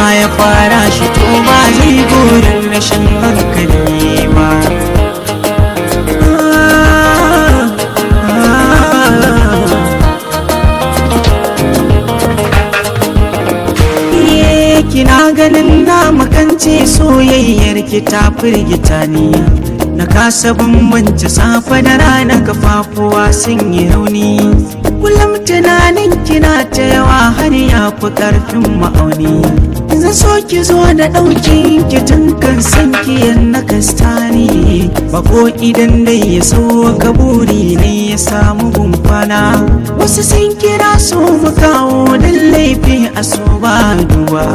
ya fara shi to ba zai burin rashin hankali ba kina ganin na makance soyayyar ki ta firgita ni na kasa bambance safa da rana kafafuwa sun yi rauni kullum tunanin kina ta yawa har ya fi karfin ma'auni zan so ki zo da ɗaukin ki tun kan san ki na kastani bako idan dai ya so ka buri ne ya samu gumfana wasu sun kira so mu kawo dan laifi a so ba duba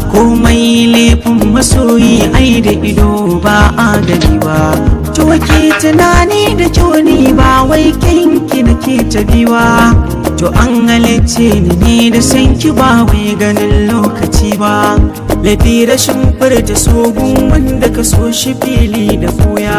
komai laifin masoyi ai da ido ba a gani ba to ke tunani da kyau ni ba wai kinki nake ta biwa to an halicce ni ne da sanki ba wai ganin lokaci ba laifi rashin furta sogun wanda ka so shi fili da fuya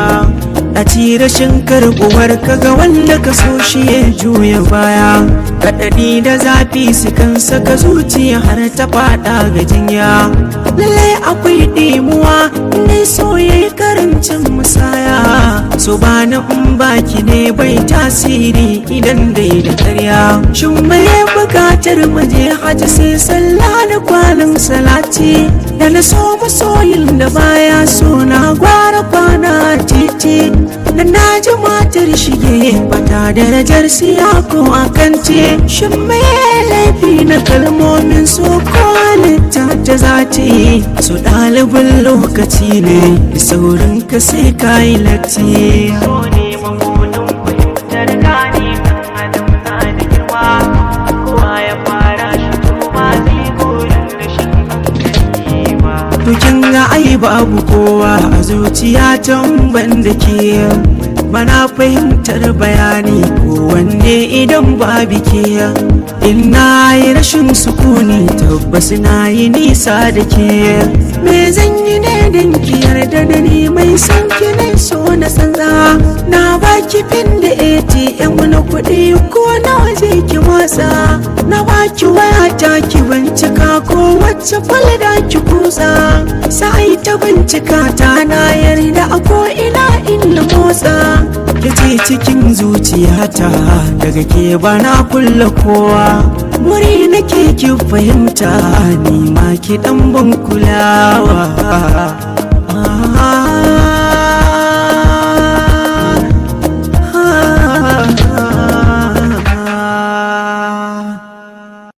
a ci rashin karbuwar kaga wanda ka so shi ya juya baya kaɗaɗi da zafi su kan saka zuciya har ta faɗa ga jinya lallai akwai ɗimuwa ne so ya yi karancin musaya so ba na in baki ne bai tasiri idan dai da karya shin mai bukatar maje haji sai sallah da kwanan salati da na so masoyin da baya so na gwara kwana titi da na ji matar shige bata darajar siya ko akance shin mai laifi na kalmomin so ko ta ta zati so ɗalibin lokaci ne da saurin ka sai ka yi latti so ne mabunin fahimtar gani kan adam na da girma kowa ya fara shi kuma zai burin rashin hankali ba to kin ga ai babu kowa a zuciya can ban da ke bana fahimtar bayani ko wanne idan babu ke in na yi rashin sukuni tabbas na yi nisa da ke me zan yi ne don ki yarda da ni mai san ki ne so na sanza na baki fin da atm na kuɗi ko nawa zai ki watsa na baki waya ta ki bincika ko wacce falda ki kusa sai ta bincika ta na yarda a ko ina inda motsa yace cikin zuciyata daga ke bana kulla kowa muri nake ki fahimta ni ma ki dan ban kulawa